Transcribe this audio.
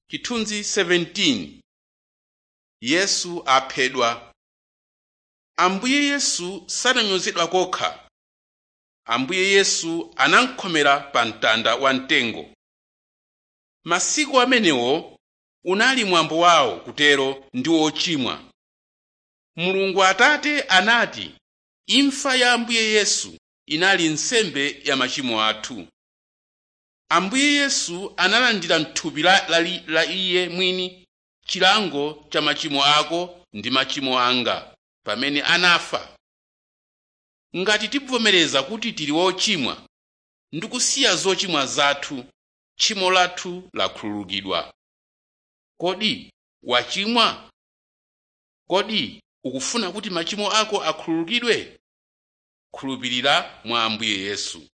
chithunzi 17 yesu aphedwa ambuye yesu sananyozedwa kokha ambuye yesu anamkhomera pa mtanda wamtengo masiku amenewo unali mwambo wawo kutero ndi ochimwa mulungu atate anati imfa ya ambuye yesu inali nsembe ya machimo athu ambuye yesu analandira m'thupi la, la, la iye mwini chilango cha machimo ako ndi machimo anga pamene anafa ngati tikuvomereza kuti tili wochimwa ndi kusiya zochimwa zathu tchimo lathu lakhululukidwa kodi wachimwa kodi ukufuna kuti machimo ako akhululukidwe khulupirira mwa ambuye yesu